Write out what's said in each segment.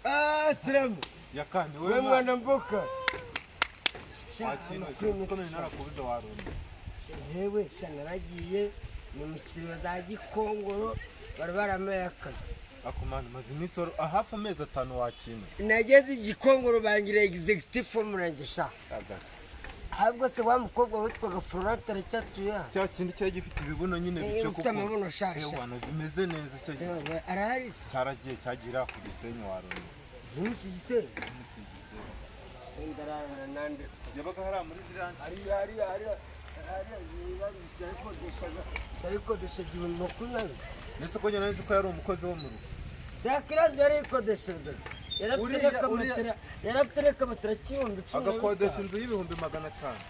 Aslam Yakani we wewe mwana mboka wakino kone narakubiza warundi jewe sanga nagiye mu mikino za gikongoro bari baramaye akazi akumana maze iminsi wari- hafi amezi atanu wakina nageze igikongoro bangira executive murange sha ahubwo se wa mukobwa witwaga florate aracyatuya cya kindi cyari gifite ibibuno nyine Eh, bice ufite amabuno shasha. Eh, wana bimeze neza cya gi- Yewe, arahari se cyaragiye cyagira ku gisenyi warundi zimuki gisero sendarara nande yabaga hariya muri ziriya ariya ariya ariya ariya yibarishya ikodeshaga sayikodesha igihumbi makumyabiri ndetse ko njye nari ko yari umukozi wo mu rugo yakiranze yarikodesherezaga yarafite Uriya- n'akamatera yarafite n'akamatera k'ibihumbi cumi na agakodesha bitanu inzu y'ibihumbi magana atanu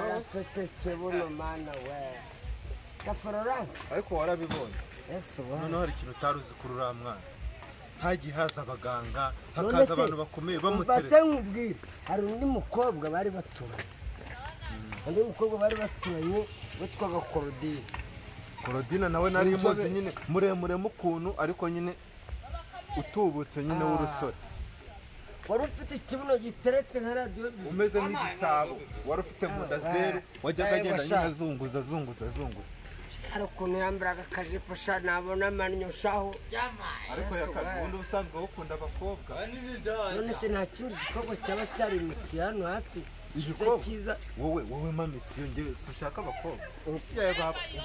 arasekeke buno mana we gafarorante ariko warabibonye ese noneho hari ikintu utari uzi kuri uriya mwana hagiye haza abaganga None hakaza se, abantu bakomeye Mbase bamuterera nkubwire hari undi mukobwa bari baturanye undi mukobwa bari baturanye witwaga Claudine korodina nawe nari Inzobe. muzi nyine muremure mukuntu ariko nyine utubutse nyine Ah. w'urusore wari ufite ikibuno giteretse nka radiyo umeze nk'igisabo wari ufite mu nda zeru wajyaga Nawe agenda nyine washaka. azunguza azunguza azunguza hari ukuntu yambaraga akajipo sha nabona amannyo shaho ariko yakaga ubundi ubusanzwe ukunda abakobwa none se nta kindi gikorwa cyaba cyari mu hano hafi cyiza Igikorwa? cyiza wowe wowe mamisiyo njye sinshaka abakobwa yewe bapfuye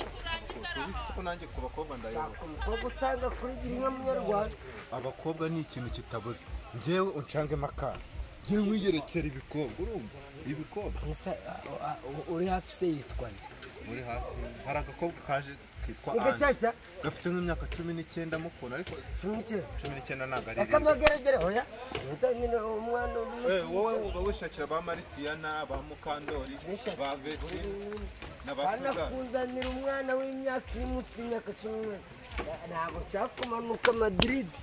ko nanjye ku bakobwa ndayobora shaka umukobwa utanga kuri girinka munyarwanda abakobwa ni ikintu kitabuze njyewe unshangemo akana njyewe nkwiyerekera ibikobwa urumva ibikobwa gusa uh, uh, uh, uri hafi se yitwa nde muri hafi hari agakobwa kaje kitwa ni Ange gashyashya gafite nk'imyaka cumi n'icyenda mukunda ariko cumukire cumi n'icyenda ntabwo ari irindwi akamageragere hoya utangire umwana Eh, uri wowe uba wishakira ba marisiyana ba mukandori ba vesi na ba suzana banakundanira umwana w'imyaka iri munsi y'imyaka cumi n'umwe ntabwo cyakumanuka madiridi